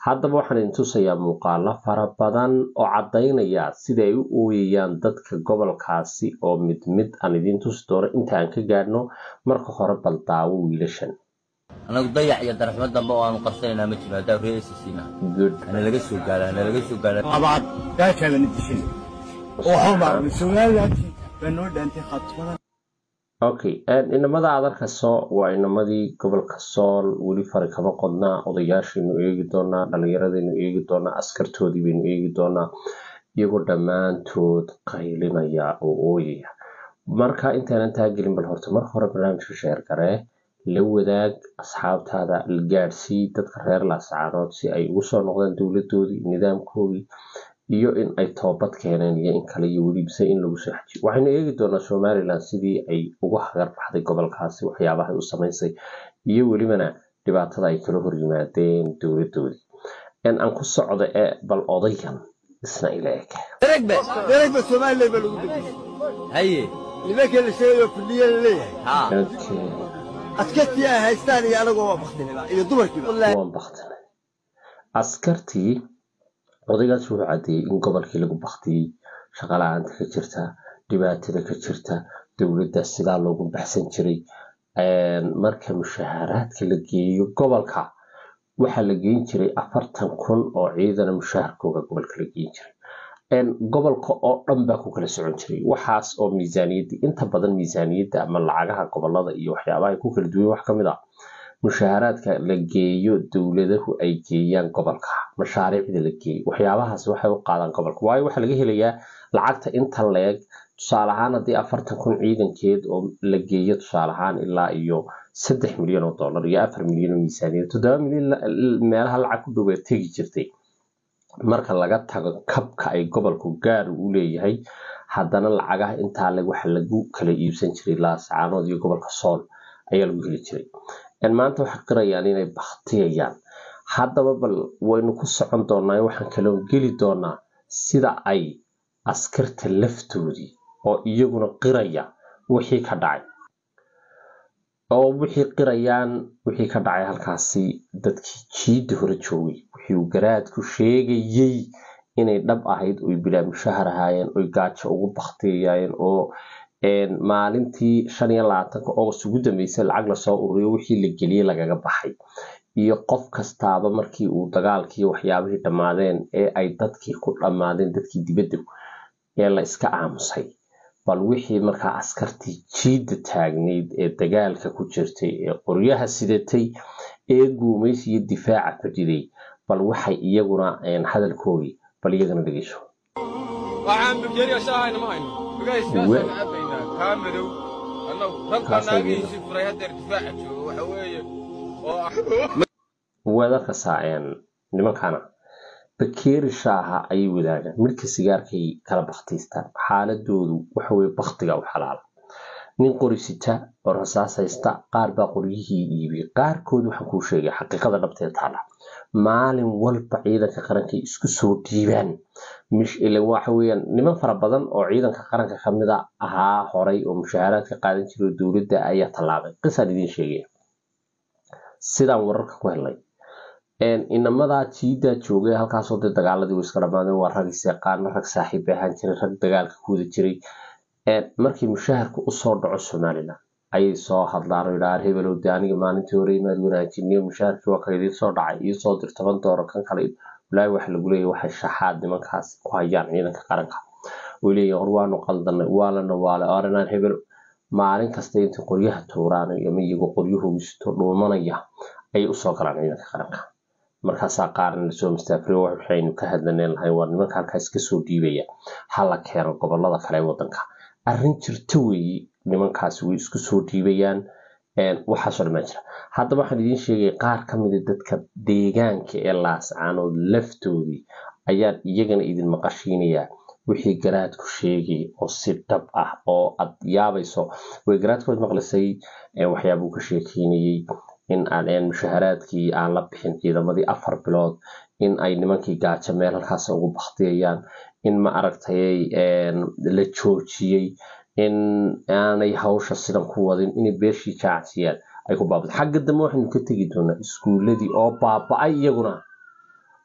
haddaba waxaan idin tusayaa muuqaalo fara badan oo caddaynaya sida ay u ooyayaan dadka gobolkaasi oo mid mid aan idiin tusi doono inta aan ka gaadhno marka hore bal daawo wiilashan anagu dayax iyo darxmo dambe oo aanu qarsanaynaa ma jiro haddaa reesisiina good hana laga soo gaara hana laga soo gaara abaad gaajaaban dishin waxuma somalilanti baa noo dhaantay khatmadan okay inamada aad arkayso waa inamadii gobolka sool weli fari kama qodnaa odayaashaynu eegi doonaa dhalinyaradaynu eegi doonaa askartoodii baynu eegi doonaa iyagoo dhammaantood qaylinaya oo ooyaya marka intaanan taagelin bal horta marka hore barnaamijka sheer garee la wadaag asxaabtaada la gaadhsii dadka reer laascaanood si ay ugu soo noqdaan dowladoodii nidaamkoodii iyo in ay toobad keeneen iyo in kale iyo welibse in lagu soo xajiyo waxaynu eegi doonaa somalilan sidii ay uga hagar baxday gobolkaasi waxyaabahay u samaysay iyo welibana dhibaatada ay kala hor yimaadeen dowladoodii in aan ku socdo ee bal odayan isna ila eg daragba daragba somalilan baa lagu dejiyey haye nimankii la sheegayo fidhiya la leeyahay haa Okay. askartii ay haystaan iyo anagoo waa baktinila iyo dumarkiiba waan baktinay askartii odaygaas wuxuu caddeeyey in gobolkii lagu baktiyey shaqala-aanta ka jirta dhibaatada ka jirta dowladda sidaa loogu baxsan jiray marka mushaaharaadka la geeyo gobolka waxaa la geyn jiray afartan kun oo ciidana mushaharkooga gobolka la geyn jiray gobolka oo dhan baa ku kala socon jiray waxaas oo miisaaniyadda inta badan miisaaniyadda ama lacagaha gobolada iyo waxyaabaha ay ku kala duwan wax ka mid ah mushaaharaadka la geeyo dowladahu ay geeyaan gobolka mashaariicda la geeyo waxyaabahaas waxay u qaadaan gobolka waayo waxaa laga helayaa lacagta inta leeg tusaale ahaan haddii afartan kun ciidankeed oo la geeyo tusaale ahaan ilaa iyo saddex milyan oo dollar iyo afar milyan oo miisaaniyad toddoba milyan meelaha lacag ku dhowaa tegi jirtay marka laga tago kabka ay gobolku gaar u leeyahay haddana lacagaha intaa leg waxa lagu kala iibsan jiray laascaanood iyo gobolka sool ayaa lagu heli jiray maanta waxay qirayaan inay baktiyayaan haddaba bal waynu ku socon doonaa waxaan kaloo geli doonaa sida ay askarta laftoodii oo iyaguna qiraya wixii ka dhacay oo wixii qirayaan wixii ka dhacay halkaasi dadkii jiidda hore joogay wixii uu garaadku sheegayey inay dhab ahayd oy bilaa mushahar ahaayeen oy gaajo ugu baktiyayeen oo maalintii shan iyo labaatanka august ugu dambeysay lacag lasoo ururiyo wixii la geliyey lagaga baxay iyo qof kastaaba markii uu dagaalkii waxyaabihii dhammaadeen ee ay dadkii ku dhammaadeen dadkii dibadda ee la iska aamusay bal wixii markaa askartii jiidda taagnayd ee dagaalka ku jirtay ee qoryaha sidatay ee guumaysi iyo difaaca fadhiday bal waxay iyaguna hadalkoodii bal iyagana dhegeyso waxaan buljeeriya shaahayna ma hayno bugaysiyaasaan cabaynaa kaa madow annagu rag baa naagihiisii furay haddeer difaaca jooga waxa weeye oo waad arkaysaa nimankana bakeeri shaaha ayay wadaagaan midhka sigaarkay kala baktiistaan xaaladoodu waxaweye baktiga u xalaala nin qori sita oo rasaas haysta qaar baa qoryihii iibiyey qaarkood waxaan kuu sheegay xaqiiqada dhabteed taala maalin walba ciidanka qaranka isku soo dhiibaan waxa weeyaan niman fara badan oo ciidanka qaranka kamida ahaa horay oo mushaaharaadka qaadan jiray oo dowladda ayaa tallaabay qisaan idiin sheegaya sidaan wararka ku helnay inamadaa jiidaa joogay halkaasoo dee dagaaladii way iska dhamaadeen waa rag isyaqaana rag saaxiib bay ahaan jiray rag dagaalka ku wada jiray markii mushaharka usoo dhaco somalilan ayay soo hadlaan oo yidhahaan hebelow de aniga maalintii hore imaad wanaajiniyo mushaharkii waa kale idiin soo dhacay iyo soo dir toban dooro kan kale walaahi waxa lagu leeyahy waxay shaxaad nimankaas ku hayaan ciidanka qaranka way leeyihin hor waanu qaldanay waa la nawaale oranaan hebel maalin kasta intay qoryaha tuuraan ama iyagoo qoryahoogu sito dhuumanaya ayay usoo galaan ciidanka qaranka markaasaa qaarna lasoo mastaafriyo waxaynu ka hadlaneen lahay waa nimanka halkaas kasoo dhiibaya hala keeno gobolada kale ee wadanka arrin jirta weeye nimankaasi way isku soo dhiibayaan waxaasoo dhamaan jira haddaba waxaan idiin sheegaya qaar ka mida dadka deegaanka ee laascaanood laftoodii ayaan iyagana idin maqashiinayaa wixii garaadku sheegay oo si dhab ah oo aad yaabayso way garaadkood maqlisay waxyaabuu ka sheekeynayey in aan mushaharaadkii aan la bixin ciidamadii afar bilood in ay nimankii gaajo meel halkaas ugu baktiyayaan in ma aragtay la joojiyey in aanay hawsha sidan ku wadin inay beeshii jaacsiyaan ay ku baabad xagga dambe waxaynu ka tegi doonaa iskuuladii oo baaba-ay iyaguna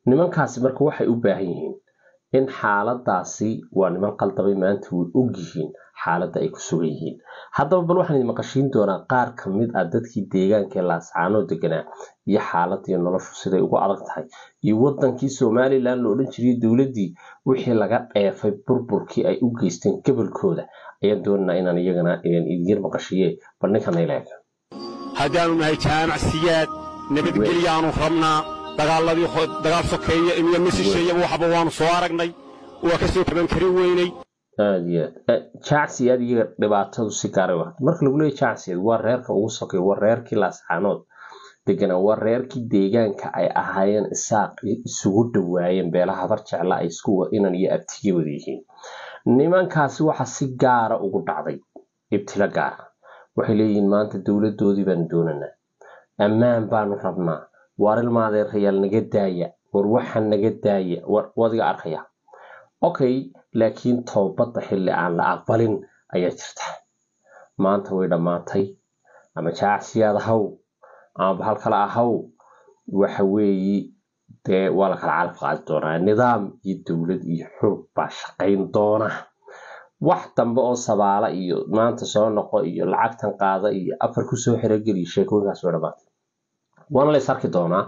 nimankaasi marka waxay u baahan yihiin in xaaladaasi waa niman qaldamay maanta way ogyihiin xaaladda ay ku sugan yihiin haddaba bal waxaan idin maqashiin doonaa qaar ka mid ah dadkii deegaanka ee laascaanoo deganaa iyo xaaladii noloshu siday ugu adag tahay iyo wadankii somalilan la odhan jiray dowladdii wixii laga dheefay burburkii ay u geysteen gobolkooda ayaan doonaynaa inaan iyagana idiin maqashiye bal ninkan ayleeg haddaannu nahay jaamacsiyaad nabadgelyaannu rabnaa dagaaladii dagaal sokeeye iyo misisheeyaba waxba waannu soo aragnay waa ka soo kaban karin weynay aad iyo aad jacsiyaad iyaga dhibaatadu si gaaray u marka lagu leeyahy jacsiyaad waa reerka ugu sokeeya waa reerkii laascaanood deganaa waa reerkii deegaanka ay ahaayeen isaaq isugu dhawaayeen beelaha habar jecla ay isku inan iyo abtiga wada yihiin nimankaasi waxa si gaara ugu dhacday ibtilo gaara waxay leeyihiin maanta dowladoodii baanu doonanaa ammaan baanu rabnaa waar ilmaadeerayaal naga daaya war waxa naga daaya wadiga arkaya okay laakiin toobadda xilli aan la aqbalin ayaa jirta maanta way dhammaatay ama jaacsiyaad ahaw ama bahal kale ahaw waxa weeye dee waa la kala calaf qaadi doonaa nidaam iyo dowlad iyo xoog baa shaqayn doona wax dambe oo sabaala iyo maanta soo noqo iyo lacagtan qaada iyo afar kusoo xerogeliya sheekooyinkaas way dhammaatay waana la is arki doonaa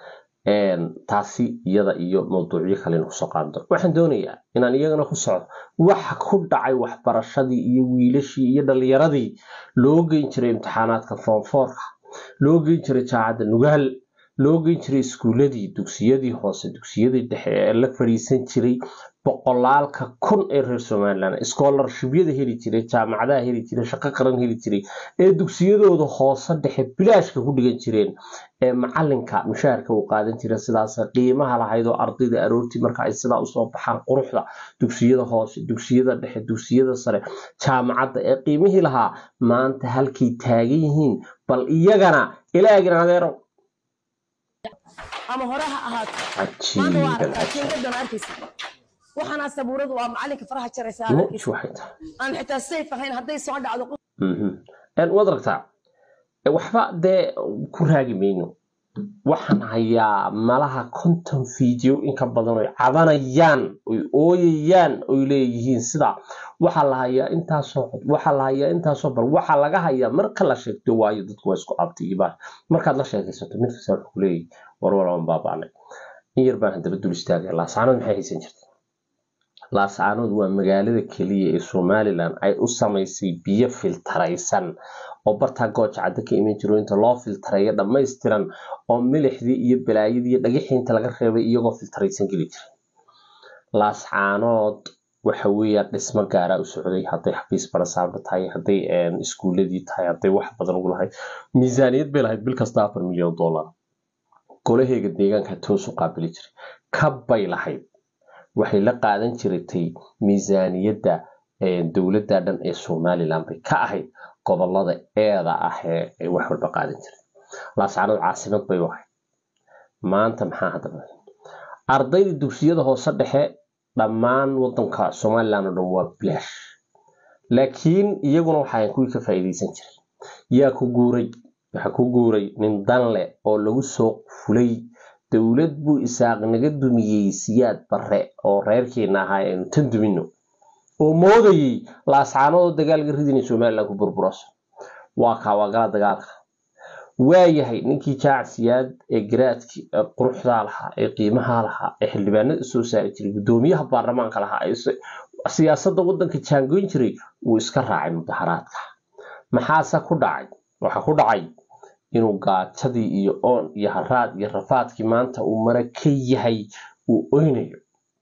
taasi iyada iyo mawduucyo kale inu kusoo qaadi doono waxaan doonayaa inaan iyagana ku socdo waxa ku dhacay waxbarashadii iyo wiilashii iyo dhalinyaradii loo geyn jiray imtixaanaadka foomfoorka loo geyn jiray jaacadda nugaal loo geyn jiray iskuuladii dugsiyadii hoose dugsiyadii dhexe ee la fadhiisan jiray boqolaalka kun ee reer somalilan scholarshibyada heli jiray jaamacadaha heli jiray shaqo qaran heli jiray ee dugsiyadooda hoose dhexe bilaashka ku dhigan jireen ee macalinka mushaharka uu qaadan jira sidaas qiimaha lahayd oo ardayda aroortii marka ay sidaa usoo baxaan quruxda dugsiyada hoose dugsiyada dhexe dugsiyada sare jaamacadda ee qiimihii lahaa maanta halkay taagan yihiin bal iyagana ilaagin adeero ama hore ha ahaato maanta waa cajiiban aragtaa kingadan arkaysa waxaana sabuuradu waa macalinka faraha jaraysa aad muj arkaysa waxay tahay aan xitaa sayf ahayn hadday soo dhacdo qof Mhm. Een, waad aragtaa E, waxba dee ku raagi mayno waxaan hayaa malaha konton video inka badan oy cabanayaan oy ooyayaan oy leeyihiin sida waxaa la hayaa intaasoo cod waxaa la hayaa intaasoo bal waxaa laga hayaa marka la sheegto waayo dadku waa isku abtigiibaan markaad la sheekaysato mid kasta wuxuu kuleeyahy warwalaban baabaanay in yar baan haddaba dul istaagay laasaanood maxay haysan jirta laascaanood waa magaalada keliya ee somalilan ay u samaysay biyo filtaraysan oo bartaa gooja cadda ka iman jiro inta loo filtareeyo dhammaystiran oo milixdii iyo balaayadii iyo dhagixii inta laga reebay iyagoo filtaraysan geli jiray laascaanood waxa weeyaan dhismo gaaraa u socday hadday xafiis barasaaba tahay hadday een, iskuuladii tahay hadday wax badan ugu lahayd miisaaniyad bay lahayd bil kasta afar milyan dollar golaheega deegaanka toos u qaabili jiray kabbay lahayd waxay la qaadan jirtay miisaaniyadda ee, dowladda dhan ee somalilan bay ka ahayd gobolada eeda ah ee ay wax walba qaadan jiray laascaanood caasimad bay u ahayd maanta maxaa haddaba ardayda dugsiyada hoose dhexe dhammaan wadanka somalilan oo dhan waa bilaash laakiin iyaguna waxaa kuwii ka faa'iidaysan jiray yaa ku guuray waxaa ku guuray nin danle oo lagu soo fulay dowlad buu isaaq naga dumiyey siyaad barre oo reerkeena ahaa aynu tan dumino oo moodayey laascaanoodoo dagaalka ridinay somalilan ku burburaso waa kaa waa gala dagaalka waayahay ninkii jaacsiyaad ee garaadki ee quruxdaa lahaa ee qiimahaa lahaa ee xildhibaanada soo saari jiray gudoomiyaha baarlamaanka lahaa ee si- siyaasadda wadanka jaangoyn jiray wuu iska raacay mudaharaadka maxaase ku dhacay waxa ku dhacay inuu gaajadii iyo oon iyo haraad iyo rafaadkii maanta uu mara ka yahay uu oynayo